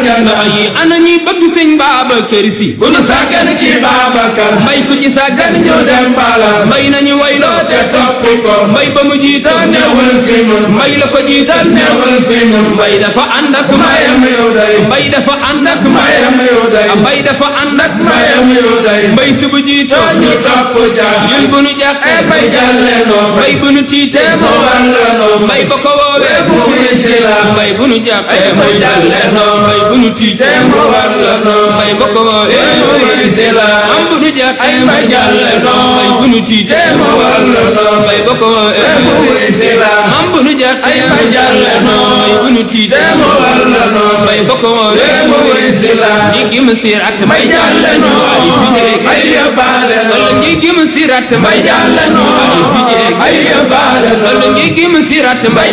aljana yi ana ñi bëgg sëñ Babacar Si bu nu sàggan ci Babacar mbay ku ci sàggan ñu dem bala mbay nañu wayloo te topp ko mbay ba mu jiital newal si ñun mbay la ko jiital newal si ñun mbay dafa ànd ak mayam yow day mbay dafa ànd ak mayam yow day mbay dafa ànd ak mayam yow day mbay si bu jiitoo ñu topp ja ñun bu nu jàqee bay jàlle noo mbay bu nu tiitee mu wan la noo mbay ba ko woowee bu wisi la mbay bu nu jàqee bay jàlle noo mbay bu nu tiitee mu wan la noo mbay ba ko woowee bu wisi la am bu nu jàqee bay jàlle noo mbay bu nu tiitee mu wan la noo mbay ba ko woowee bu wisi la am bu nu jàqee bay jàlle noo mbay bu nu tiitee mu wan la noo mbay ba ko woowee bu wisi la jiggi mu sirat mbay jàlle noo ay fi jeeg ay yóbbaale wala noo jiggi mu sirat mbay jàlle noo ay fi jeeg ay yóbbaale wala noo jiggi mu sirat mbay